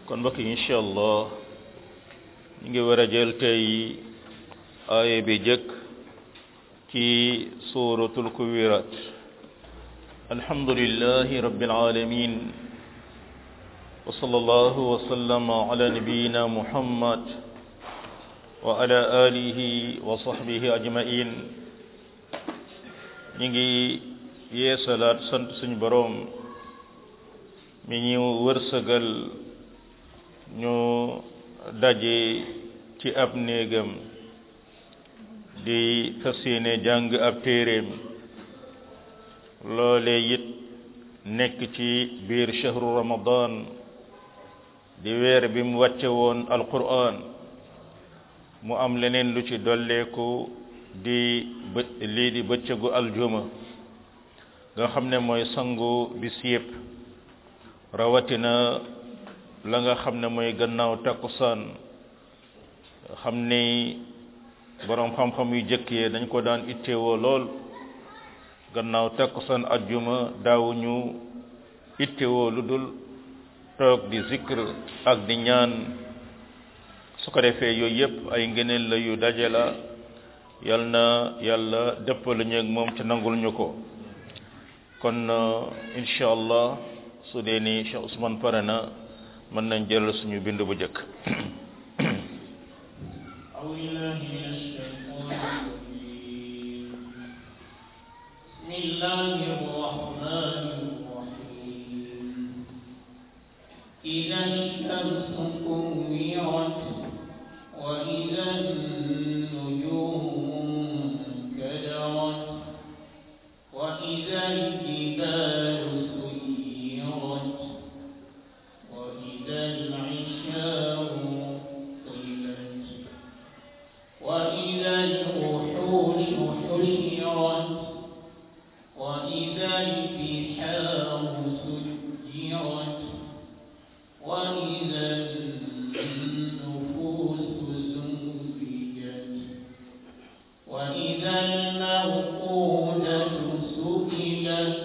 kon mbokk yi incha allah ñu ngi war a jël tey aaya bi jëkk ci suratul kuwirat alhamdulillahi rabbil alamin wa sallallahu wa sallama ala nabiyyina muhammad wa ala alihi wa sahbihi ajmain ñu ngi yeesalaat sant suñu boroom mi ñu wërsëgal ñu daje ci ab néegam di fas yéene jàng ab téeréem loole it nekk ci biir shahru ramadan di weer bi mu wàcce woon alquran mu am leneen lu ci dolleeku di bë lii di bëccëgu aljuma nga xam ne mooy sangu bis yépp rawatina la nga xam ne mooy gannaaw takkusaan xam ni boroom xam-xam yu jëkkee dañ ko daan ittewoo lool gannaaw takkusaan ajjuma daawuñu ittewoo lu dul toog di zikr ak di ñaan su ko defee yooyu yépp ay ngëneel la yu daje la yal na yàlla dëppale ñu ak moom ci nangul ñu ko kon incha allah su dee ni Cheikh Ousmane pare na mën nañ jëlal suñu bind bu njëkk بسم الله الرحمن الرحيم إذا الشمس كورت وإذا النجوم كدرت وإذا الجبال سيرت وإذا العشار طلت وإذا الوحوش حشرت وإذا البحار سجرت وإذا النفوس زوجت وإذا الموءودة سئلت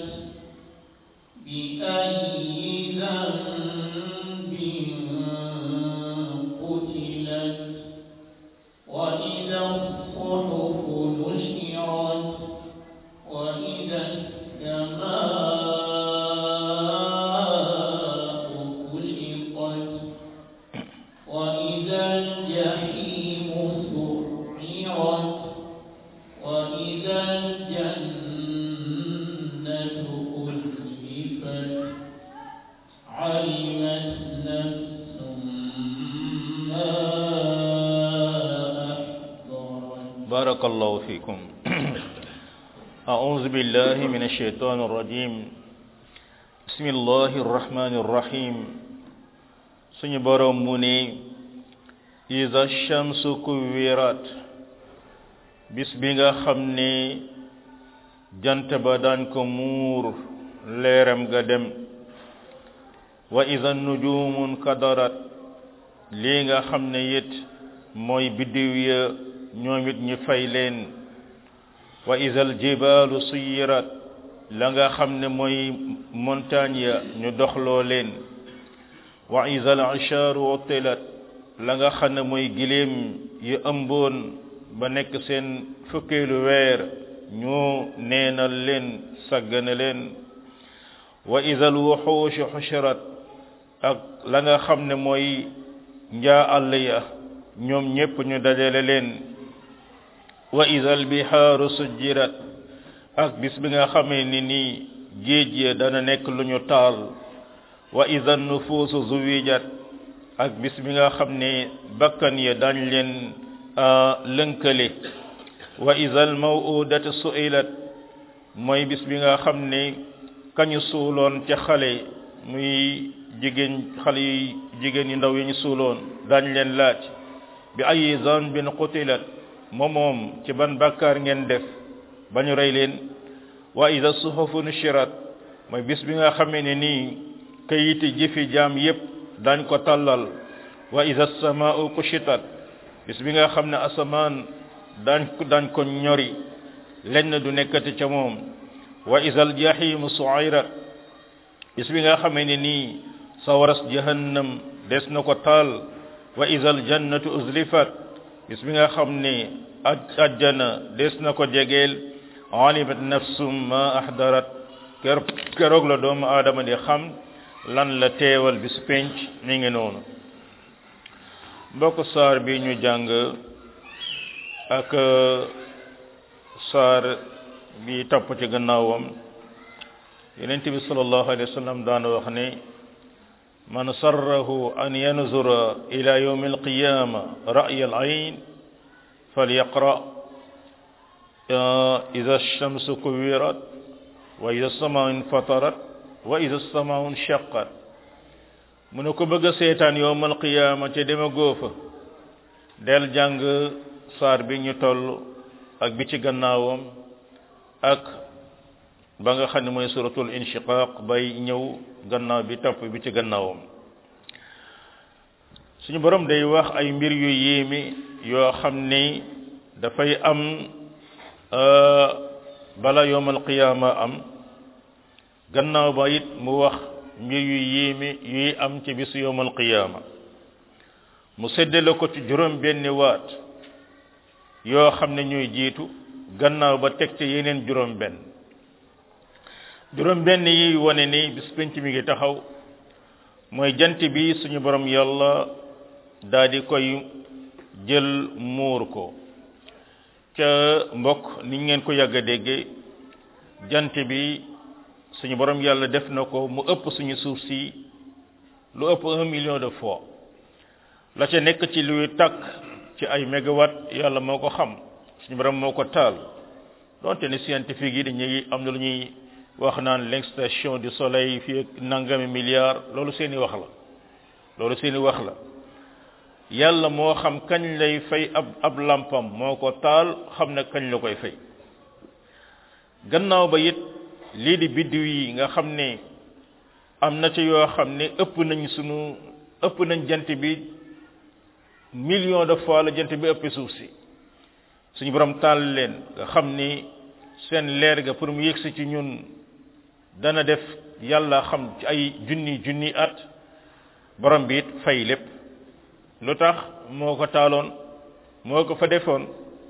بأي ذنب قتلت وإذا الصحف نشرت وإذا السماء كشطت وإذا الجحيم سعرت وإذا الجنة أزلفت علمت نفس ما أحضرت بارك الله فيكم أعوذ بالله من الشيطان الرجيم بسم الله الرحمن الرحيم suñu boroom mu ne iza shamsu kuwirat bis bi nga xam ne jant ba daan ko muur leeram ga dem wa iza nujumun kadarat lii nga xam ne it mooy biddiw ya ñoom it ñu fay leen wa iza aljibalu suyirat la nga xam ne mooy montagne ya ñu doxloo leen wa iza al-ishaaru uttilat la nga xam ne mooy giléem yu ëmboon ba nekk seen fukkeelu weer ñu neenal leen saggane leen wa iza al-wuxuushu xushirat ak la nga xam ne mooy njaa àll ya ñoom ñépp ñu dajale leen wa iza al-bihaaru sujjirat ak bis bi nga xamee ni nii géej ya dana nekk lu ñu taal wa iza nufuusu zuwijat ak bis bi nga xam ne bakkan ya dañ leen lënkale wa iza al maw'udatu su'ilat mooy bis bi nga xam ne kañu suuloon ca xale muy jigéen xale yi jigéen yi ndaw yi ñu suuloon dañ leen laaj bi ayi zanbin qutilat moom moom ci ban bàkkaar ngeen def ba ñu rey leen wa iza suhufu nushirat mooy bis bi nga xamee ne nii kayiti jëfi jaam yépp dañ ko tàllal wa iza samaa'u kushitat bis bi nga xam ne asamaan dañ ko dañ ko ñori lenn du nekkati ca moom wa iza aljahimu su'irat bis bi nga xamee ne nii sawaras jahannam des na ko taal wa izal jannatu uzlifat bis bi nga xam ne aj ajjana des na ko jegeel alimat nafsum ma ahdarat ker keroog la doomu aadama di xam lan la teewal bis penc mi ngi noonu mbokk saar bi ñu jàng ak saar bi topp ci gannaawam yonent bi sallallahu alayhi wa sallam daan wax ne man sarrahu an yanzura ila yawmi alqiyama ra'y al-ayn falyaqra idha ash-shamsu kuwirat wa idha as-sama'u infatarat wa idha as-sama'u inshaqqat mu ne ko bëgg a seetaan yawmal qiyaama te dema góofa del jàng saar bi ñu toll ak bi ci gannaawam ak ba nga xam ne mooy suratul inshiqaq bay ñëw gannaaw bi topp bi ci gannaawam suñu borom day wax ay mbir yu yéemi yoo xam ni dafay am bala yowmal qiyaama am gannaaw ba it mu wax mbir yu yéemi yuy am ci bisu yowmal qiyaama mu séddale ko ci juróom benni waat yoo xam ne ñuy jiitu gannaaw ba teg ci yeneen juróom benn juróom benn yi wane ni bis penc mi ngi taxaw mooy jant bi suñu borom yàlla daal di koy jël muur ko ca mbokk ni ngeen ko yàgg a déggee jant bi suñu borom yàlla def na ko mu ëpp suñu suuf si lu ëpp un million de fois la ca nekk ci luy tàkk ci ay mégawatt yàlla moo ko xam suñu borom moo ko taal donte ne scientifique yi dañuy am na lu ñuy wax naan l'extinction du soleil fii ak nangami milliards loolu seeni wax la loolu seeni wax la yàlla moo xam kañ lay fay ab ab lampam moo ko taal xam ne kañ la koy fay gannaaw ba it lii di biddiw yi nga xam ne am na ci yoo xam ne ëpp nañ sunu ëpp nañ jant bi million de fois la jant bi ëpp suuf si suñu borom taal leen nga xam ni seen leer ga pour mu yëgsi ci ñun dana def yàlla xam ci ay junni junni at borom bi it fay lépp lu tax moo ko taaloon moo ko fa defoon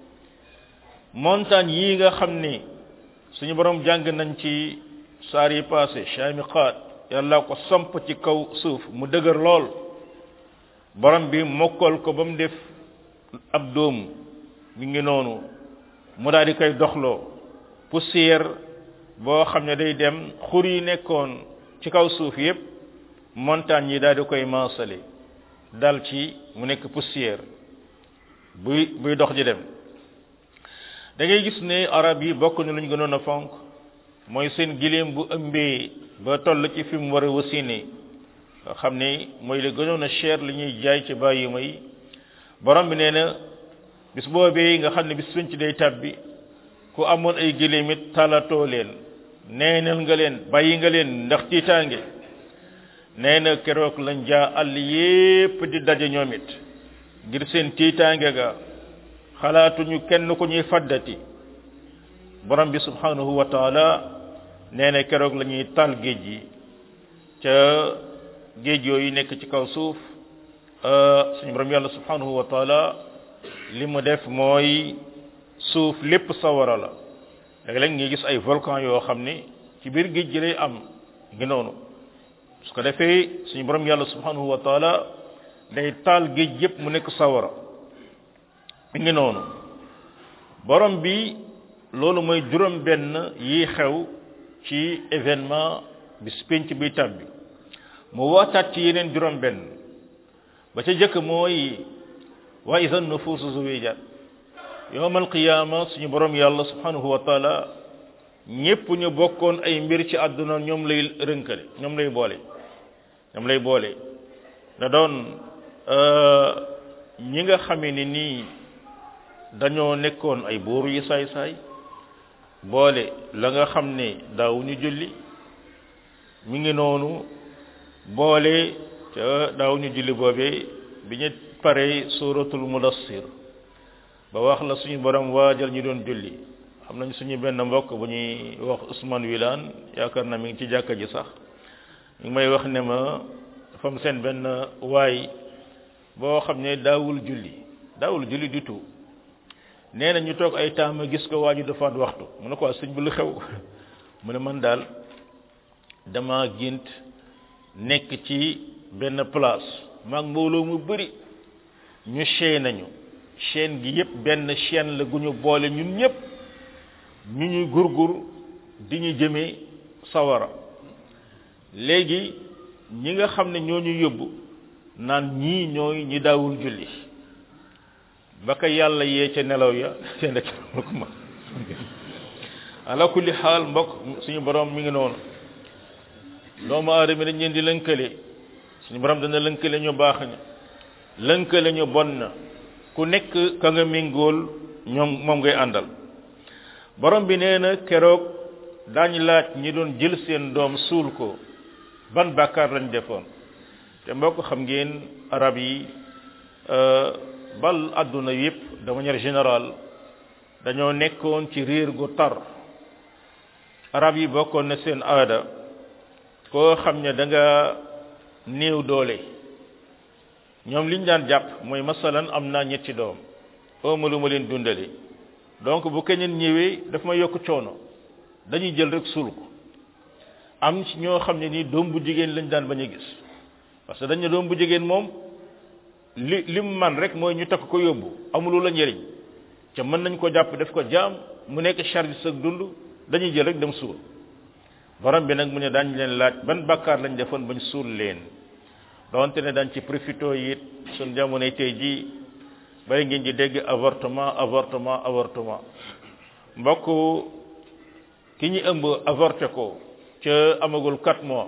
montagne yi nga xam ni suñu borom jàng nañ ci saar yi passé chamiqaat yàlla ko samp ci kaw suuf mu dëgër lool borom bi mokkal ko ba mu def ab dóom mi ngi noonu mu daal di koy doxloo poussière boo xam ne day dem xur yi nekkoon ci kaw suuf yépp montagne yi daal di koy maasale dal ci mu nekk poussière buy buy dox di dem da ngay gis ne arab yi bokk na lu ñu gënoon a fonk mooy seen giléem bu ëmbee ba toll ci fi mu war a wasine nga xam ne mooy la gënoon a cher li ñuy jaay ci bàyyi may borom bi nee na bis boobee nga xam ne bis suñ ci day tàbbi ku amoon ay giléem it talatoo leen neenal nga leen bàyyi nga leen ndax tiitaange nee na keroog lañ jaa àll yépp di daje ñoom it ngir seen tiitaange ga xalaatuñu kenn ku ñuy faddati borom bi subhanahu wa taala nee na keroog la ñuy taal géej yi ca géej yooyu nekk ci kaw suuf suñu borom yàlla subhanahu wa taala li mu def mooy suuf lépp sawara la léeg-léeg ngi gis ay volcan yoo xam ni ci biir géej gi lay am ngi noonu su ko defee suñu borom yàlla subhanahu wa taala day taal géej yépp mu nekk sawara mi ngi noonu borom bi loolu mooy juróom benn yi xew ci événement bis pénc bi tàbbi mu waataat ci yeneen juróom benn ba ca jëkk mooy wa iza nufuusu zuwijat yowmal qiyaama suñu borom yàlla subhanahu wa taala ñépp ñu bokkoon ay mbir ci àdduna ñoom lay rënkale ñoom lay boole ñoom lay boole da doon ñi nga xamee ni nii dañoo nekkoon ay buur yi saay-saay boole la nga xam ne daawuñu julli mi ngi noonu boole ca daawuñu julli boobee bi ñu paree suratul mudassir ba wax la suñu borom waajal ñu doon julli xam nañ suñu benn mbokk bu ñuy wax Ousmane Wilane yaakaar na mi ngi ci jàkka ji sax mi ngi may wax ne ma dafa am seen benn waay boo xam ne daawul julli daawul julli du tout nee na ñu toog ay temps ma gis ko waaju dafa waxtu mu ne ko sëñ bi lu xew mu ne man daal dama gént nekk ci benn place maag mbooloo mu bëri ñu chaîne nañu chaîne gi yépp benn chaîne la gu ñu boole ñun ñépp ñu ñuy gurgur di ñu jëmee sawara léegi ñi nga xam ne ñoo ñu yóbbu naan ñii ñooy ñi daawul julli ba ko yàlla yee ca nelaw ya seen rek ko ma ala kulli xaal mbokk suñu borom mi ngi noonu doomu aadama dañ leen di lënkale suñu borom dana lënkale ñu baax ña lënkale ñu bon na ku nekk ka nga méngool ñoom moom ngay àndal borom bi nee na keroog daañu laaj ñi doon jël seen doom suul ko ban bàkkaar lañ defoon te mbokk xam ngeen arab yi bal àdduna yépp de manière générale dañoo nekkoon ci réer gu tar arab yi bokkoon na seen aada koo xam ne da nga néew doole ñoom liñ daan jàpp mooy masalan am naa ñetti doom ooma lu ma leen dundale donc bu keneen ñëwee daf ma yokk coono dañuy jël rek suul ko am ci ñoo xam ne nii doom bu jigéen lañ daan bañ a gis parce que dañ ne doom bu jigéen moom li lim man rek mooy ñu takk ko yóbbu amulu la njëriñ ca mën nañ ko jàpp def ko jaam mu nekk charge sa dund dañuy jël rek dem suul borom bi nag mu ne daañ leen laaj ban bàkkaar lañ defoon bañ suul leen donte ne dañ ci profito it suñ jamonoy tey ji bay ngeen di dégg avortement avortement avortement mbokk ki ñu ëmb avorté ko ca amagul 4 mois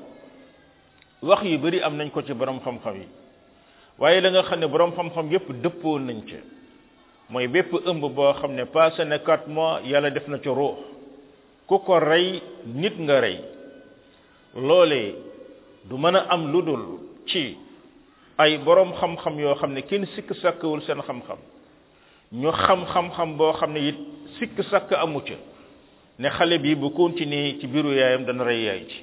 wax yu bari am nañ ko ci borom xam-xam yi waaye la nga xam ne borom xam-xam yépp dëppoo nañ ca mooy bépp ëmb boo xam ne passé na 4 mois yàlla def na ca ruux ku ko rey nit nga rey loolee du mën a am lu dul ci ay borom xam-xam yoo xam ne kenn sikk sàkkawul seen xam-xam ñu xam xam-xam boo xam ne it sikk sàkk amu ca ne xale bi bu continuer ci biiru yaayam dana rey yaay ci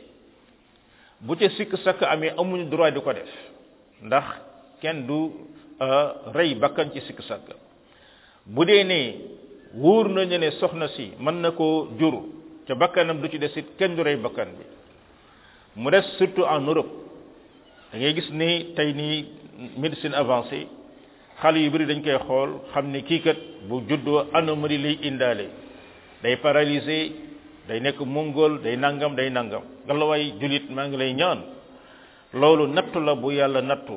bu ca sikk sàkk amee amuñu droit di ko def ndax kenn du rey bakkan ci sikk sàkk bu dee ne wóor nañu ne soxna si mën na koo jur ca bakkanam du ci des it kenn du rey bakkan bi mu des surtout en Europe da ngay gis ni tey nii médecine avancée xale yu bari dañ koy xool xam ne kii kat bu juddoo anomalie lay indaale day paralysé day nekk mongol day nangam day nangam ngalawaay julit maa ngi lay ñaan loolu nattu la bu yàlla nattu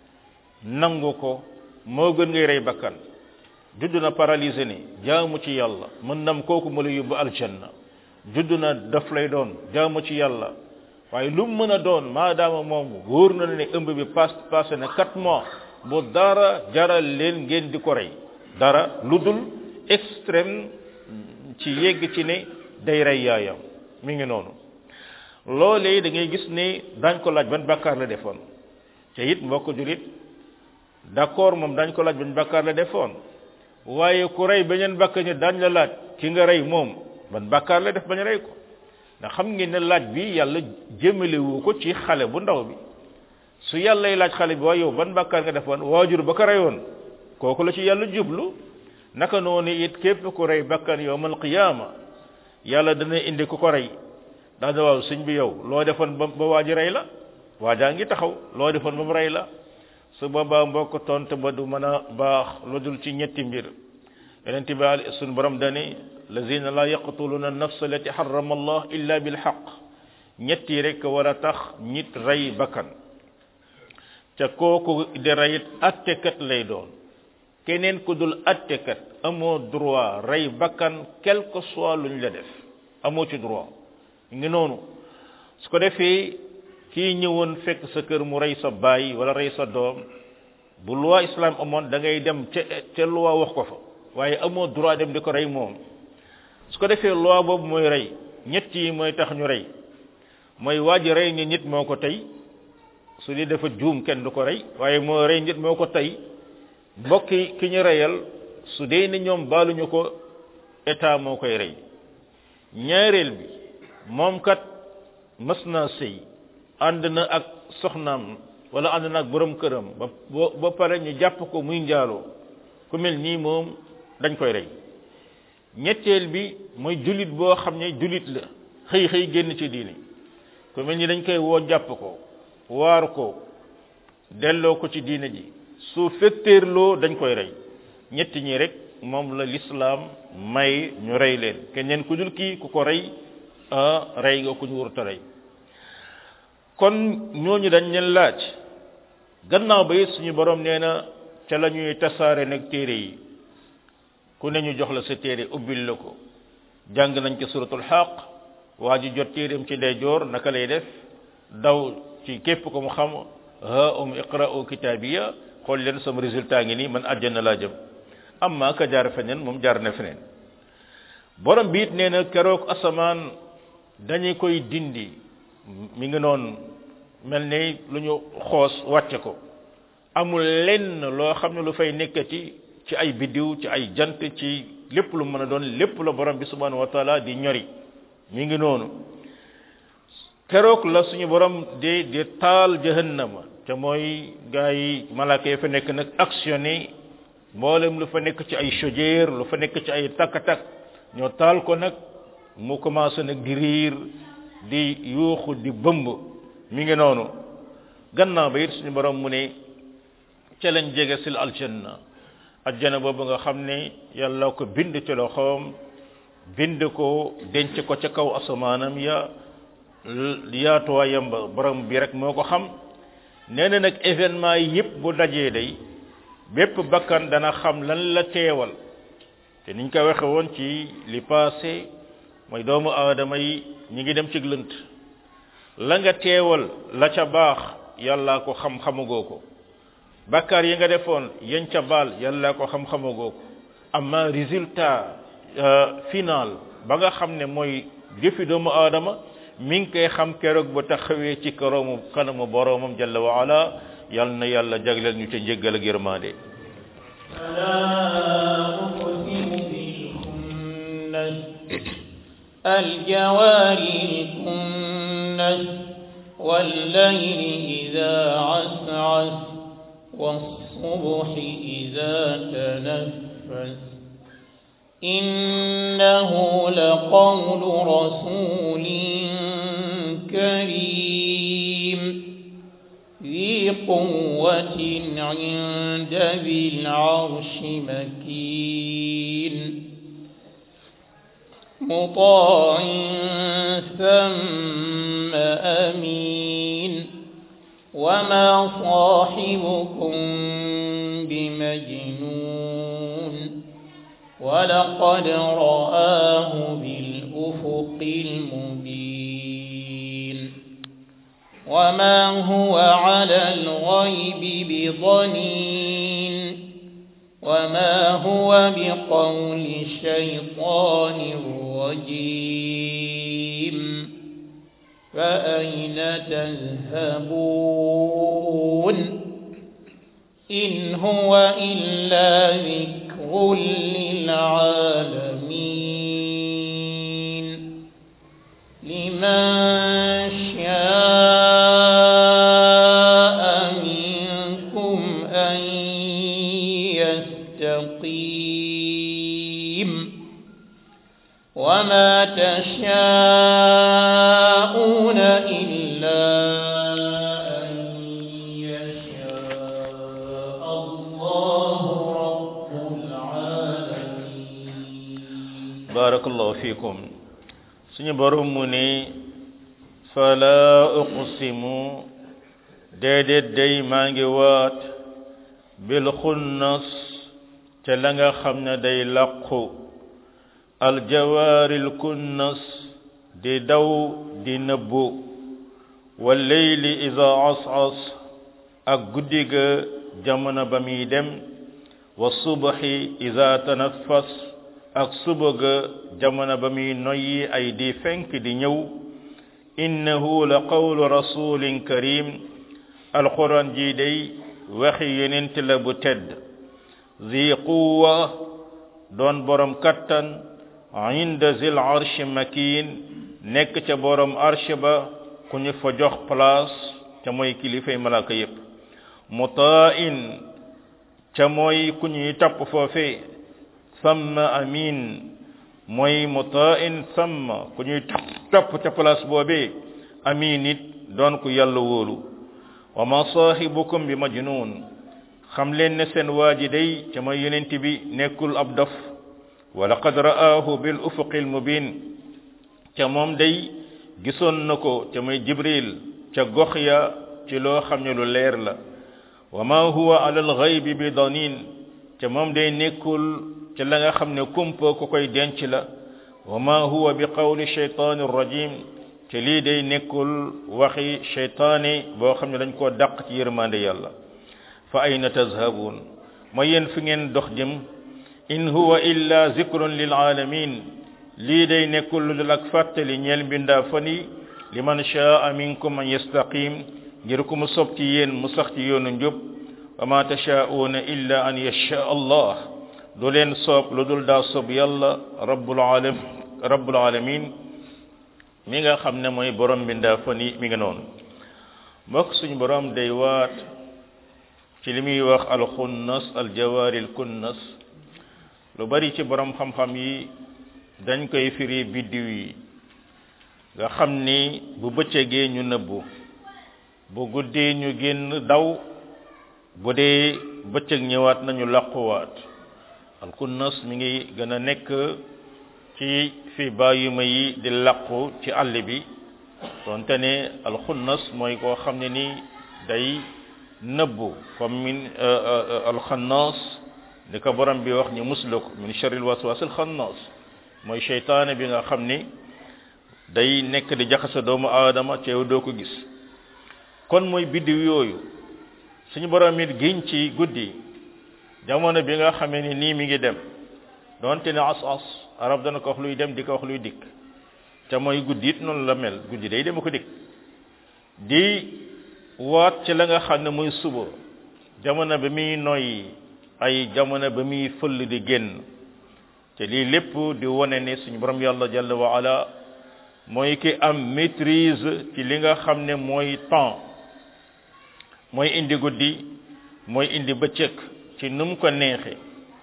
nangu ko moo gën ngay rey bakkan judd na paralysé ni jaamu ci yàlla mën nam kooku ma la yóbbu aljanna judd na daf lay doon jaamu ci yàlla waaye lu mu mën a doon maadaama moom wóor na ne ëmb bi pass passé na quatre mois bu dara jaral leen ngeen di ko rey dara lu dul extrême ci yegg ci ne day rey yaayam mi ngi noonu loolee da ngay gis ne dañ ko laaj ban bàkkaar la defoon te it mbokk julit d'accord moom dañ ko laaj ban bàkkaar la defoon waaye ku rey beneen bàkkaar ñi dañ la laaj ki nga rey moom ban bàkkaar la def bañ rey ko ndax xam ngeen ne laaj bi yàlla jëmalewu ko ci xale bu ndaw bi su yàllay laaj xale bi waaye yow ban bàkkaar nga defoon waajur ba ko reyoon kooku la ci yàlla jublu naka noonu it képp ku rey bakkan yowmal qiyaama yàlla dana indi ku ko rey daa da waaw sëñ bi yow loo defoon ba ba waaji rey la waajaa ngi taxaw loo defoon ba mu rey la su boobaa mbokk tontu ba du mën a baax lu dul ci ñetti mbir yonent bi suñ borom dani lazina la yaqtuluna an-nafsa allati harrama allah illa bil haqq ñetti rek war a tax nit rey bakkan te kooku di reyit attekat lay doon keneen ku dul attekat amoo droit rey bakkan quel que soit luñ la def amoo ci droit ngi noonu su ko defee kii ñëwoon fekk sa kër mu rey sa baay wala rey sa doom bu loi islam amoon da ngay dem ca ca loi wax ko fa waaye amoo droit dem di ko rey moom su ko defee loi boobu mooy rey ñett yi mooy tax ñu rey mooy waa ji rey ñu nit moo ko tey su dee dafa juum kenn du ko rey waaye moo rey nit moo ko tey mbokki ki ñu reyal su dee ni ñoom baaluñu ko état moo koy rey ñaareel bi moom kat mës naa sëy ànd na ak soxnaam wala ànd naag borom këram ba ba pare ñu jàpp ko muy njaaloo ku mel nii moom dañ koy rey ñetteel bi mooy jullit boo xam ne jullit la xëy xëy génn ci diini ku mel ni dañ koy woo jàpp ko waar ko delloo ko ci diine ji su fetteerloo dañ koy rey ñetti ñi rek moom la lislaam may ñu rey leen keneen ku dul kii ku ko rey rey nga ku ñu warut a rey kon ñooñu dañ leen laaj gannaaw ba it suñu borom nee na ca la ñuy tasaare nag téere yi ku ne ñu jox la sa téere ubbil la ko jàng nañ ci suratul xaq waa ji jot téereem ci ndeyjoor naka lay def daw ci képp ko mu xam ha um iqra'u kitabiya xool leen sama résultat ngi nii man àjjana laa jëm amma ka jaar feneen moom jaar na feneen borom bi it nee na keroog asamaan dañu koy dindi mi ngi noonu mel ni lu ñu xoos wàcce ko amul lenn loo xam ne lu fay nekkati ci ay biddiw ci ay jant ci lépp lu mën a doon lépp la borom bi subhanahu wa taala di ñori mi ngi noonu keroog la suñu borom di di taal jahannama te mooy gaa yi malaaka yi fa nekk nag actionné mboolem lu fa nekk ci ay chaudière lu fa nekk ci ay takk-takk ñoo taal ko nag mu commencé nag di riir di yuuxu di bëmb mi ngi noonu gannaaw ba it suñu borom mu ne ca lañ jege sil aljanna aljanna boobu nga xam ne yàlla ko bind ci loxoom bind ko denc ko ca kaw asamaanam ya yaatuwaayam ba borom bi rek moo ko xam nee na nag événement yi yëpp bu dajee day bépp bakkan dana xam lan la teewal te niñ ko waxe woon ci li passé mooy doomu aadama yi ñi ngi dem ci lënt la nga teewal la ca baax yàllaa ko xam xamagoo ko bakkaar yi nga defoon yañ ca baal yàllaa ko xam xamagoo ko amma résultat final ba nga xam ne mooy jëfi doomu aadama mi ngi koy xam keroog ba taxawee ci karoomu kanamu boroomam jalla wa ala yal na yàlla jagleel ñu ca njéggal ak yërmande الجوار الكنس والليل إذا عسعس والصبح إذا تنفس إنه لقول رسول كريم ذي قوة عند ذي العرش مكين مطاع ثم أمين وما صاحبكم بمجنون ولقد رآه بالأفق المبين وما هو على الغيب بضنين وما هو بقول شيطان رجيم فأين تذهبون إن هو إلا ذكر للعالمين لمن شاء منكم أن يستقيم وما تشاءون إلا أن يشاء الله رب العالمين barakallahu fikum suñu borom mu ne fala uqsimu déedéet day maa ngi waat bil xunnas ca la nga xam ne day làqu aljawaaril kunnas di daw di nëbbu walleyli ida asas ak guddi ga jamono ba muy dem wa subaxi ida tanaffas ak suba ga jamono ba muy noyyi ay di fenk di ñëw innahu la qawlu rasulin karim alquran ji day waxi yonent la bu tedd zi quwa doon borom kattan inda zil arsh makin nekk ca borom arsh ba ku ñu fa jox place ca mooy kilifay malaaka yépp mutain ca mooy ku ñuy topp foofe samma amin mooy mutain samma ku ñuy topp ca place boobee amin it doon ku yàlla wóolu wa ma saahibukum bi majnun xam leen ne seen waaji day ca mooy yonent bi nekkul ab dof wa laqad ra'aahu bil ufuqil mubin ca moom day gisoon na ko ca mooy jibril ca gox ya ci loo xam ne lu leer la wa ma huwa ala alghaybi bi danin ca moom day nekkul ca la nga xam ne kumpa ku koy denc la wa ma huwa bi qawli shaytani rajim ca lii day nekkul waxi shaytaani boo xam ne dañ koo dàq ci yërmande yàlla fa ayna tazhabun ma yéen fi ngeen dox jëm in huwa illa zikrun lil alamin lii day nekkul lu dul ak fàttali ñeel mbindaa fani liman shaa minkum an yastaqim ngir ku mu sob ci yéen mu sax ci yoonu njub wa ma tashaa'una illa an yasha allah du leen soob lu dul daa soob yàlla rabbul alam rabbul alamin mi nga xam ne mooy borom mbindaa fani mi nga noonu mbokk suñu borom day waat ci li muy wax alxunnas aljawaaril kunnas lu bari ci borom xam-xam yi dañ koy firi biddiw yi nga xam ni bu bëccëgee ñu nëbbu bu guddee ñu génn daw bu dee bëccëg ñëwaat nañu làquwaat alkunnas mi ngi gën a nekk ci fi bàyyuma yi di làqu ci àll bi donte ne alxunnas mooy koo xam ne ni day nëbbu comme min alxannas ni ko borom bi wax ñu musluk min sharril waswasil xannas mooy seytaane bi nga xam ni day nekk di jaxase doomu aadama ci yow doo ko gis kon mooy biddiw yooyu suñu borom it giñ ci guddi jamono bi nga xamee ni nii mi ngi dem donte ne as as arab dana ko wax luy dem di ko wax luy dikk te mooy guddi it noonu la mel guddi day dem ko dikk di waat ci la nga xam ne muy suba jamono ba muy noyyi ay jamono ba muy fëll di génn te lii lépp di wone ne suñu borom yàlla jalla wa ala mooy ki am maîtrise ci li nga xam ne mooy temps mooy indi guddi mooy indi bëccëg ci nu mu ko neexe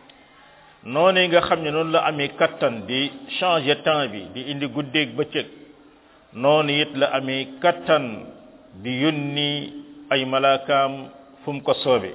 noonu nga xam ne noonu la amee kattan di changer temps bi di indi guddeeg bëccëg noonu it la amee kattan di yónni ay malaakaam fu mu ko soobe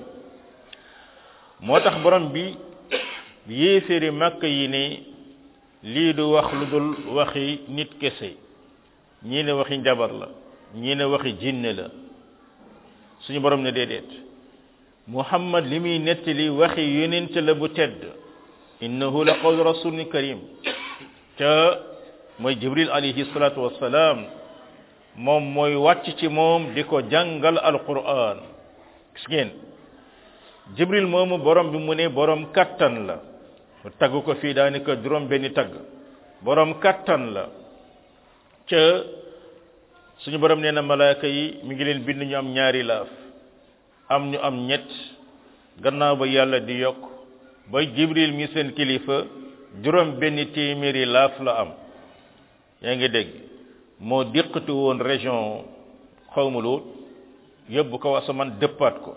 moo tax borom bi yéeféeri màkk yi ne lii du wax lu dul waxi nit kese ñii ne waxi njabar la ñii ne waxi jinne la suñu borom ne déedéet muhammad li muy nettali waxi yonent la bu tedd innahu la qawlu rasulin karim ca mooy jibril alayhi salatu wassalaam moom mooy wàcc ci moom di ko jàngal alquran gis ngeen jibril moomu borom bi mu ne borom kattan la mu tagg ko fii daanaka juróom benni tagg borom kattan la ca suñu borom nee na malaaka yi mi ngi leen bind ñu am ñaari laaf am ñu am ñett gannaaw ba yàlla di yokk ba jibril mi seen kilifa juróom benni téeméeri laaf la am yaa ngi dégg moo diqatu woon région xawma Luut yóbbu ko asamaan dëppaat ko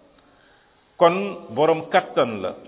kon borom kattan la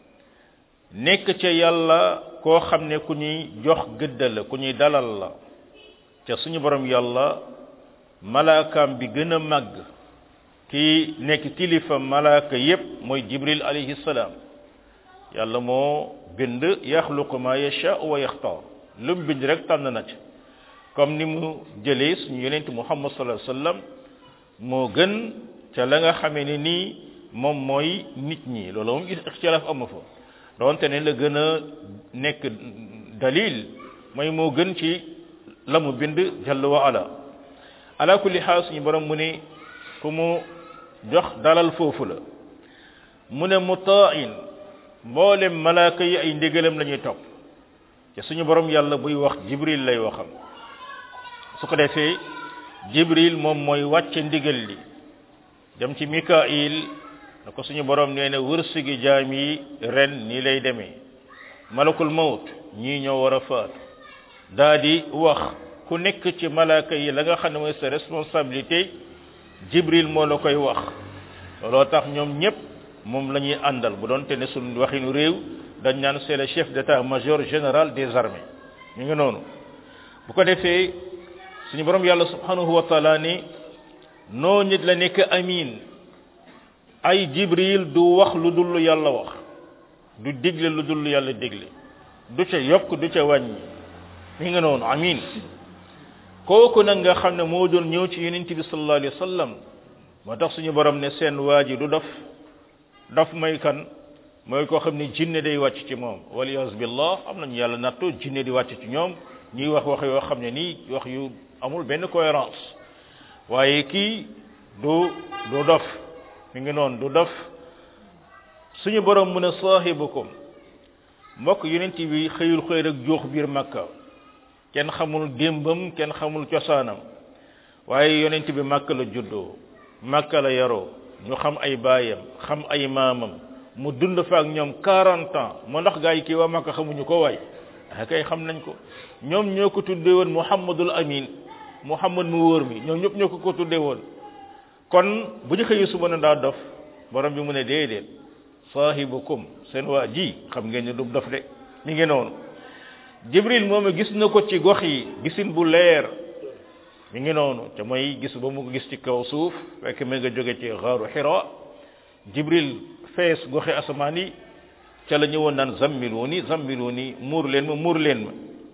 nekk ca yàlla koo xam ne ku ñuy jox gëdd la ku ñuy dalal la ca suñu borom yàlla malaakaam bi gën a màgg ki nekk kilifa malaaka yépp mooy jibril alayhi salaam yàlla moo bind yaxluqu ma yasha wa yaxtaar lu mu bind rek tànn na ci comme ni mu jëlee suñu yonent muhammad sallallahu alayhi wasallam moo gën ca la nga xamee ne nii moom mooy nit ñi loolu moom ixtilaaf amu fa donte ne la gën a nekk dalil mooy moo gën ci la mu bind jalla wa ala ala kulli xaal suñu borom mu ne ku mu jox dalal foofu la mu ne mutain mboolem malaaka yi ay ndigalam la ñuy topp te suñu borom yàlla buy wax jibril lay waxam su ko defee jibril moom mooy wàcce ndigal li dem ci mikail na ko suñu borom nee na wërsëgi jaam yi ren nii lay demee malakul mawt ñii ñoo war a faatu daa di wax ku nekk ci malaaka yi la nga xam ne mooy sa responsabilité jibril moo la koy wax looloo tax ñoom ñëpp moom la ñuy àndal bu doon te ne suñ waxinu réew dañ naan c'est le chef d'état-major général des armées ñu ngi noonu bu ko defee suñu borom yàlla subhanahu wa taala ni noo nit la nekk amin ay jibril du wax lu dul lu yàlla wax du digle lu dul lu yàlla digle du ca yokk du ca wàññi mi nga noonu amin kooku nag nga xam ne moo doon ñëw ci yonent bi sallallahu alayhi wa sallam moo tax suñu borom ne seen waa ji du dof dof mooy kan mooy koo xam ne jinne day wàcc ci moom waliyas billah am nañu yàlla nattu jinne di wàcc ci ñoom ñuy wax wax yoo xam ne nii wax yu amul benn cohérence waaye kii du du dof mi ngi noonu du dof suñu borom mu ne saahibukum mbokk yonent bi xëyul xëy rek joox biir makka kenn xamul démbam kenn xamul cosaanam waaye yonent bi makka la juddoo makka la yaroo ñu xam ay baayam xam ay maamam mu dund fa ak ñoom 40 ans moo ndax gaa yi kii waa makka xamuñu ko waay ah kay xam nañ ko ñoom ñoo ko tuddee woon muhammadul amin muhammad mu wóor mi ñoom ñëpp ñoo ko ko tuddee woon kon bu ñu xëyee suba na daa dof borom bi mu ne déedéet saahibukum seen waa ji xam ngeen ne du dof de mi ngi noonu jibril moom gis na ko ci gox yi gisin bu leer mi ngi noonu te mooy gis ba mu ko gis ci kaw suuf fekk mi nga jóge ci xaaru xira jibril fees goxi asamaan yi ca la ñëwoon naan zammiluni zammiluni muur leen ma muur leen ma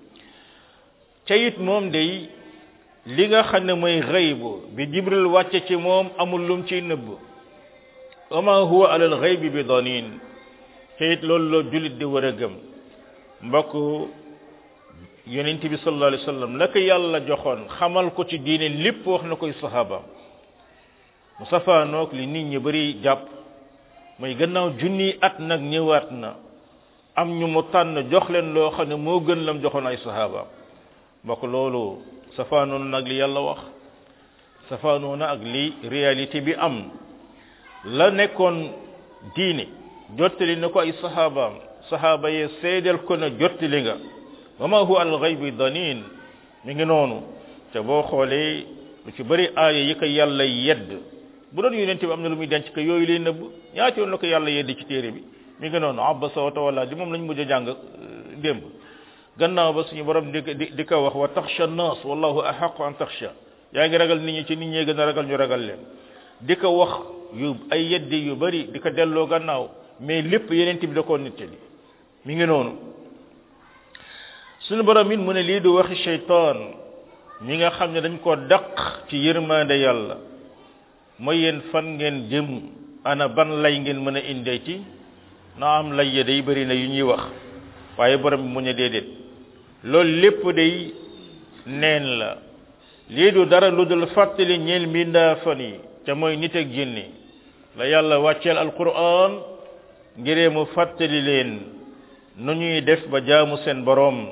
ca it moom day li nga xam ne mooy xaybu bi jibril wàcce ci moom amul lum ciy nëbb wama huwa alal xaybi bi danin ca it loolu la julit di war a gëm mbokk yonent bi sallallahu alayhi wasallam la ko yàlla joxoon xamal ko ci diine lépp wax na koy sahabaam mu safaanoog li nit ñi bari jàpp mooy gannaaw junni at nag ñëwaat na am ñu mu tànn jox leen loo xam ne moo gën lam joxoon ay sahabaam mbokk loolu safaanoon nag li yàlla wax safaanoo na ak li réalité bi am la nekkoon diine jottali na ko ay sahabaam sahaba yee seedeel ko na jottali nga wa ma huwa al ghaybi danin mi ngi noonu te boo xoolee lu ci bëri aaya yi ko yàlla yedd bu doon yonente bi am na lu muy denc ko yooyu lay nëbb ñaati yoon la ko yàlla yedd ci téere bi mi ngi noonu abasa wa tawalla di moom lañ mujj a jàng démb gannaaw ba suñu borom di di di ko wax wa taxsha nas wallahu ahaqu an taxsha yaa ngi ragal nit ñi ci nit ñee gën a ragal ñu ragal leen di ko wax yu ay yeddi yu bëri di ko delloo gannaaw mais lépp yonente bi da koo nettali mi ngi noonu suñu borom it mu ne lii du waxi shaytaan ñi nga xam ne dañ ko daq ci yërmande yàlla mooy yéen fan ngeen jëm ana ban lay ngeen mën a indee ci na am lay ya day bëri na yu ñuy wax waaye borom bi mu ne déedéet loolu lépp day neen la lii du dara lu dul fàttali ñeel mbindaa fan yi te mooy nit ak jinni la yàlla wàcceel alquran ngiree mu fàttali leen nu ñuy def ba jaamu seen boroom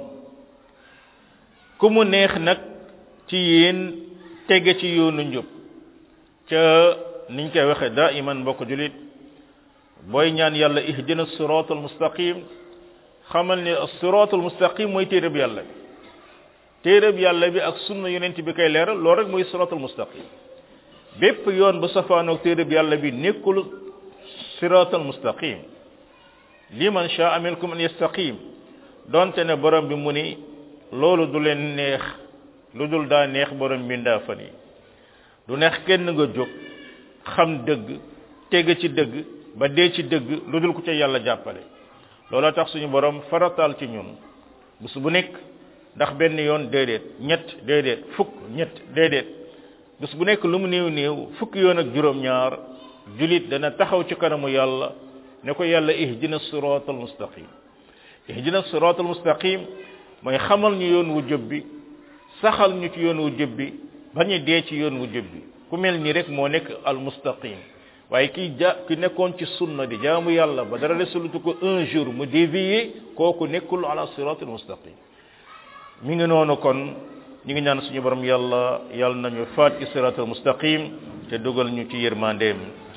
ku mu neex nag ci yéen tege ci yoonu njub ca niñ koy waxe daa iman mbokk julit booy ñaan yàlla ihdina sirat al mustaqim xamal ne sirat al mustaqim mooy téereb yàlla bi téereb yàlla bi ak sunna yonent bi koy leeral loolu rek mooy sirat al mustaqim bépp yoon bu safaanoog téereb yàlla bi nekkul sirat al mustaqim liman shaa minkum an yastaqim donte ne borom bi mu ni loolu du leen neex lu dul daa neex borom mbindaa fan yi du neex kenn nga jóg xam dëgg tege ci dëgg ba dee ci dëgg lu dul ku ca yàlla jàppale looloo tax suñu borom farataal ci ñun bés bu nekk ndax benn yoon déedéet ñett déedéet fukk ñett déedéet bés bu nekk lu mu néew néew fukk yoon ak juróom-ñaar julit dana taxaw ci kanamu yàlla ne ko yàlla ihdina siratal mustaqim ihdina siratal mustaqim mooy xamal ñu yoon wu jëb bi saxal ñu ci yoon wu jëb bi bañu dee ci yoon wu jëb bi ku mel ni rek moo nekk al mustaqim waaye ki ja ki nekkoon ci sunna di jaamu yàlla ba dara resulutu ko un jour mu dévier kooku nekkul ala siratal mustaqim mi ngi noonu kon ñu ngi ñaan suñu borom yàlla yàlla nañu faat ci siratal mustaqim te dugal ñu ci yërmandeem